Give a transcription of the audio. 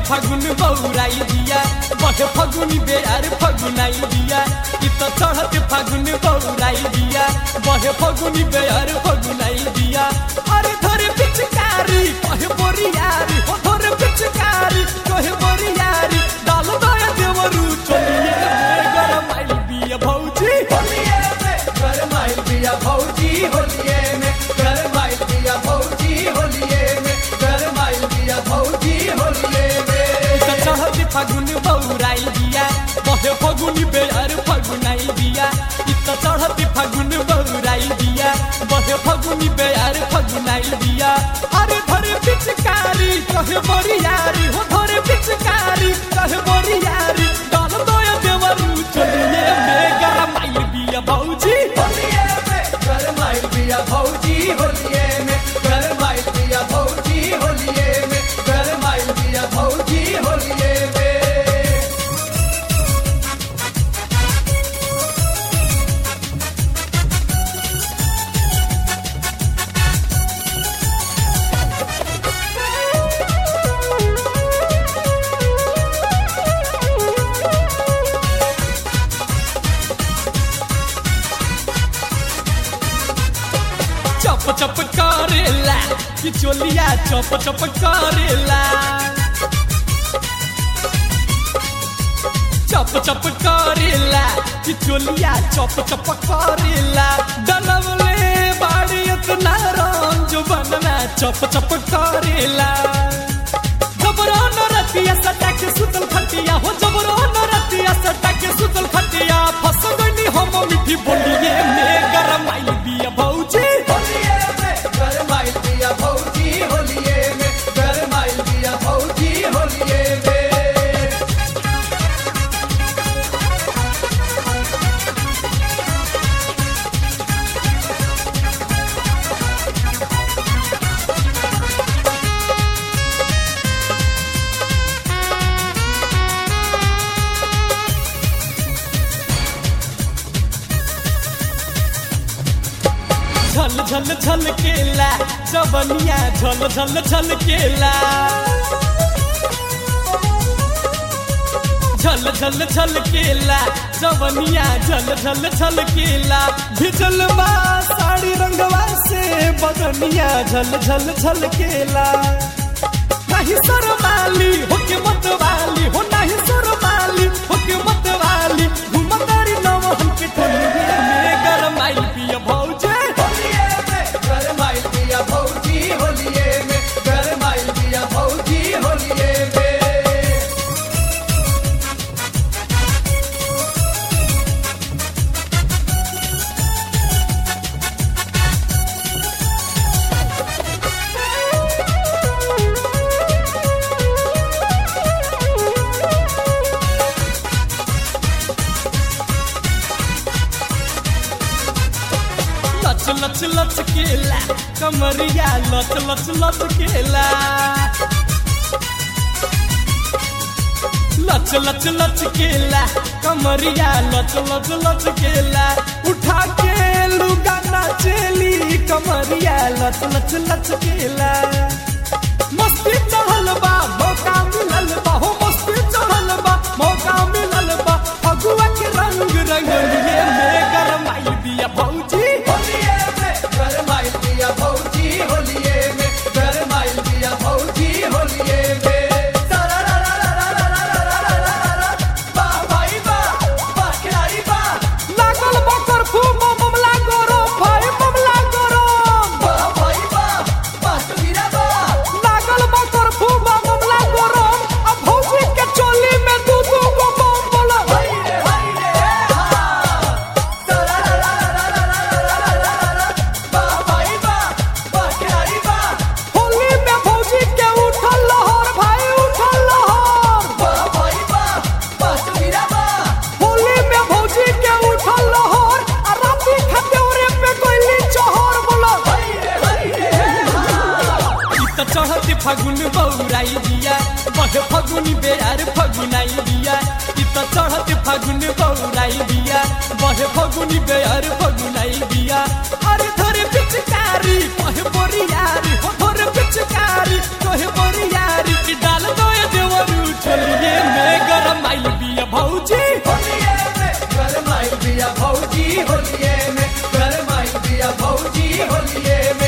फागुन बौराई दिया बहे फगुनी बेयार फगुनाई दिया इ त चढ़त फागुन बौराई दिया बहे फगुनी बेयार फगुनाई दिया अरे धरे पिचकारी कहे बोरियारी हो धरे पिचकारी कहे बोरियारी डाल दया देवरू चलिए गरम आइल बिया भौजी होलिये में गरमाइल बिया भौजी होलिये में गरमाइल बिया भौजी होलिये में गरमाइल बिया भौजी होलिये में त चढ़त फागुन बौराई दिया बहे फगुनी बेयार फगुनाई दिया इ त चढ़त फागुन बौराई दिया बहे फगुनी बेयार फगुनाई दिया अरे धरे पिचकारी कहे बोरियारी हो धरे पिचकारी कहे बोरियारी डाल दया देवरू चलिए में गरम आइल बिया भौजी होलिये में गरमाइल बिया भौजी होलिये में गरमाइल बिया भौजी होलिये में गरमाइल बिया भौजी होलिये में चप चप करेला कि चोलिया चप चप करेला चप चप करेला कि चोलिया चप चप करेला डलवले बाड़ी इतना रंग जो बनना चप चप करेला जबरो न रतिया सटा के सुतल खटिया हो जबरो न रतिया सटा के सुतल खटिया फस गनी हम मिठी बोलिए में गरम आइल बिया भौजी होलिये में गरमाइल बिया भौजी होलिये में गरमाइल बिया भौजी होलिये में झल झल झल केला जबनिया झल झल झल केला झल झल झल केला जबनिया झल झल झल केला भिजल बा साड़ी रंगवा से बदनिया झल झल झल केला नहीं सरमाली होके मत वाली हो नहीं सरमाली होके मत वाली घुमतारी नवहन के टोलिए में गरम आई पिया भौजे होलिये में गरमाइल बिया भौजी होलिये में गरमाइल बिया भौजी होलिये में लच लच लच केला कमरिया लच लच लच केला लच लच लच केला कमरिया लच लच लच केला उठा के लुगा नाचेली कमरिया लच लच लच केला मस्ती चढ़ल बा मौका मिलल बा हो मस्ती चढ़ल बा मौका मिलल बा फगुआ के रंग रंगलिए में गरम आई दिया भौजी होलिये में गरमाइल बिया भौजी होलिये में गरमाइल बिया भौजी होलिये में वाह भाई वाह वाह खिलाड़ी वाह लागल बकर फूम ममला गोरो भाई ममला गोरो वाह भाई वाह वाह सुधीरा वाह लागल बकर फूम ममला गोरो अब भौजी के चोली में दू दू गो बम बोला हाय रे हाय रे हा वाह भाई वाह वाह खिलाड़ी वाह होली में भौजी के उठल लहर भाई उठल लहर वाह भाई वाह वाह सुधीरा वाह होली में भौजी के उठल लहर आ राती खतेवरे पे कोइली चहर बोला हाय रे हाय रे इ त चढ़त फागुन बौराई दिया बहे फगुनी बेयार फगुनाई दिया इ त चढ़त फागुन बौराई दिया बहे फगुनी बेयार फगुनाई दिया अरे धरे पिचकारी कहे बोरियारी हो धरे पिचकारी कहे बोरियारी कि डाल दो देवरू होलिए में